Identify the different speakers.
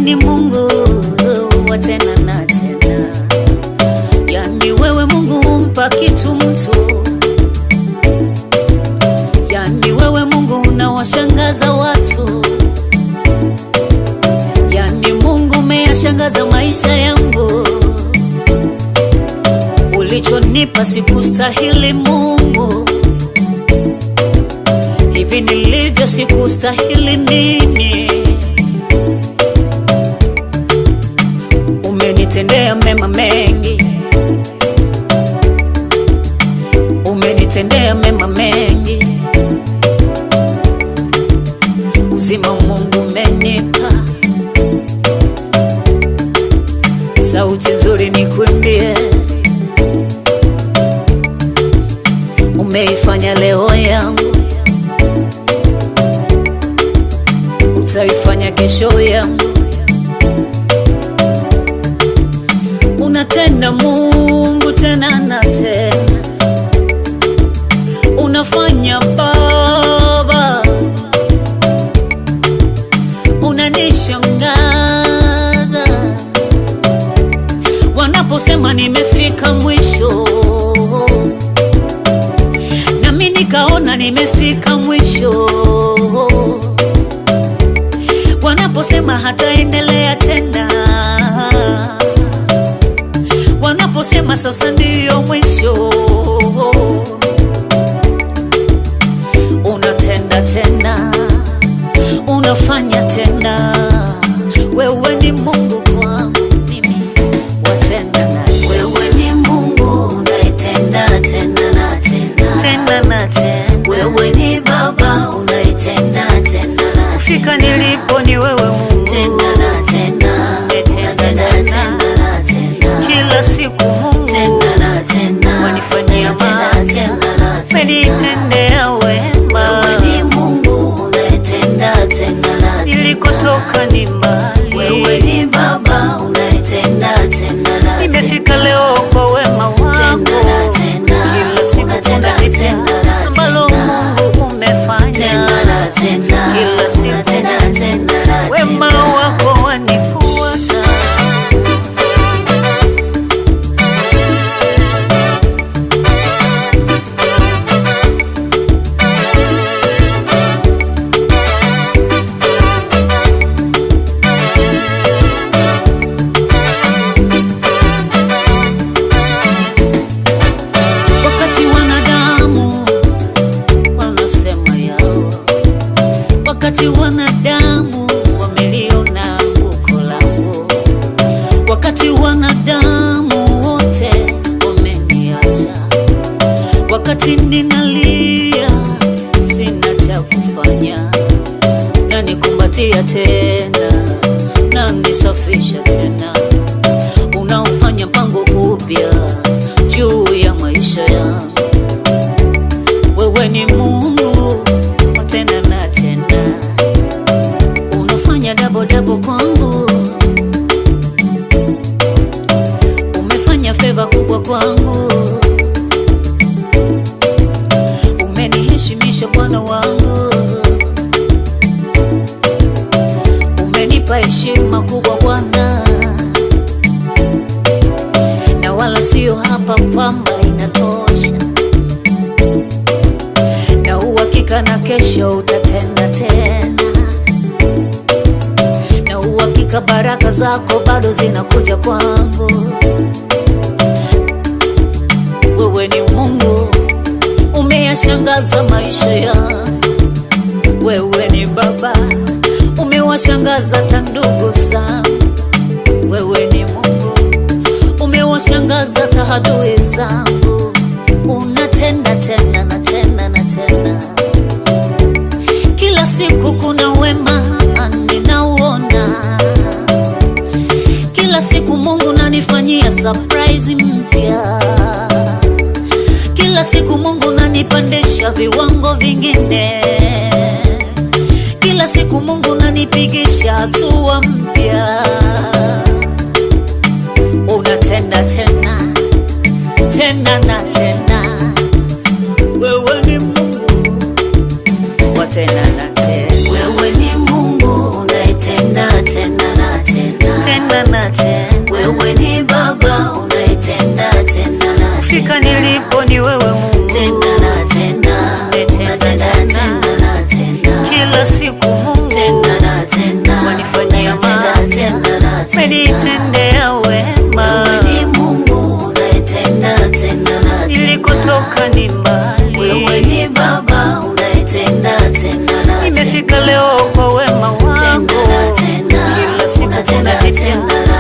Speaker 1: ni Mungu wa tena na tena, yani wewe Mungu humpa kitu mtu, yani wewe Mungu unawashangaza watu, yani Mungu umeyashangaza maisha yangu, ulichonipa sikustahili Mungu, hivi nilivyo sikustahili mimi umenitendea mema mengi, umenitendea mema mengi. Uzima Mungu umenipa, sauti nzuri nikuimbie, umeifanya leo yangu, utaifanya kesho yangu. unatenda Mungu tena na tena, unafanya Baba, unanishangaza wanaposema nimefika mwisho, nami nikaona nimefika mwisho, wanaposema hataendelea tena wanaposema sasa ndiyo mwisho, unatenda tena, unafanya tena. Wewe ni Mungu kwangu mimi, watenda na
Speaker 2: Wewe ni Mungu unaitenda tena na tena.
Speaker 1: tena na tena.
Speaker 2: Wewe ni Baba unaitenda tena na
Speaker 1: Fika
Speaker 2: tena.
Speaker 1: nilipo ni wewe Mungu,
Speaker 2: Tena na tena.
Speaker 1: Umetenda
Speaker 2: Unatenda
Speaker 1: tena.
Speaker 2: tena na tena.
Speaker 1: kila siku Mungu
Speaker 2: Tena na tena.
Speaker 1: wanifanyia
Speaker 2: Unatenda
Speaker 1: mema,
Speaker 2: tena na tena.
Speaker 1: umenitendea wema,
Speaker 2: Wewe ni Mungu unaitenda tena na tena.
Speaker 1: nilikotoka ni mbali
Speaker 2: Wewe ni Baba unaitenda tena na tena.
Speaker 1: nimefika leo kwa wema wako,
Speaker 2: Tena na tena.
Speaker 1: kila siku
Speaker 2: Unatenda
Speaker 1: kuna jipya
Speaker 2: tena na
Speaker 1: ambalo
Speaker 2: tena.
Speaker 1: Mungu umefanya,
Speaker 2: Tena na tena.
Speaker 1: kila siku
Speaker 2: Unatenda tena na
Speaker 1: wema
Speaker 2: tena.
Speaker 1: wako wanifuata. Wakati wanadamu wanasema yao, wakati wanadamu wameliona anguko langu, wakati wanadamu wote wameniacha, wakati ninalia sina cha kufanya, na nikumbatia tena na nisafisha tena, unaofanya mpango upya juu ya maisha yangu. Wewe ni Mungu wa tena na tena, unafanya dabo dabo kwangu, umefanya feva kubwa kwangu, umeniheshimisha Bwana wangu, umenipa heshima kubwa Bwana, na wala sio hapa kwamba inatosha na uhakika na kesho utatenda tena, na uhakika baraka zako bado zinakuja kwangu. Wewe ni Mungu, umeyashangaza maisha yangu. Wewe ni Baba, umewashangaza hata ndugu zangu. Wewe ni Mungu, umewashangaza hata adui zangu. Unatenda tena na tena na tena, kila siku kuna wema ninauona, kila siku Mungu nanifanyia surprise mpya, kila siku Mungu nanipandisha viwango vingine, kila siku Mungu nanipigisha hatua mpya. Unatenda tena tena na tena, wewe ni Mungu wa tena na tena.
Speaker 2: Wewe ni Mungu unaitenda tena na tena.
Speaker 1: tena na tena
Speaker 2: wewe ni baba unaitenda tena na
Speaker 1: fika
Speaker 2: tena
Speaker 1: nilipo ni wewe Mungu
Speaker 2: tena na tena
Speaker 1: Tena,
Speaker 2: unatenda
Speaker 1: tena.
Speaker 2: tena na tena
Speaker 1: kila siku Mungu
Speaker 2: tena na tena
Speaker 1: Wanifanyia
Speaker 2: unatenda
Speaker 1: mema.
Speaker 2: tena na tena
Speaker 1: umenitendea wema
Speaker 2: wewe ni Mungu unaitenda tena na tena
Speaker 1: nilikotoka ni mbali
Speaker 2: wewe ni baba unaitenda tena na
Speaker 1: nimefika leo kwa wema wako
Speaker 2: tena na tena
Speaker 1: kila siku
Speaker 2: unatenda
Speaker 1: unajitenda
Speaker 2: tena